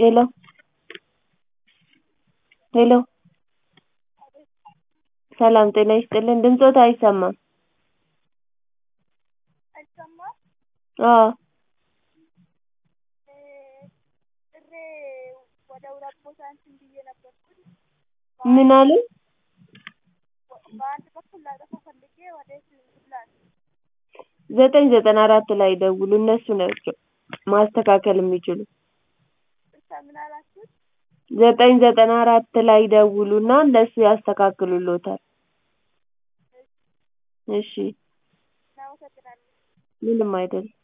ሄሎ ሄሎ ሰላም ጤና ይስጥልኝ ድምፅዎት አይሰማም አዎ ምን አሉኝ ዘጠኝ ዘጠና አራት ላይ ይደውሉ እነሱ ናቸው ማስተካከል የሚችሉት ዘጠኝ ዘጠና አራት ላይ ይደውሉና እነሱ ያስተካክሉልዎታል እሺ ምንም አይደለም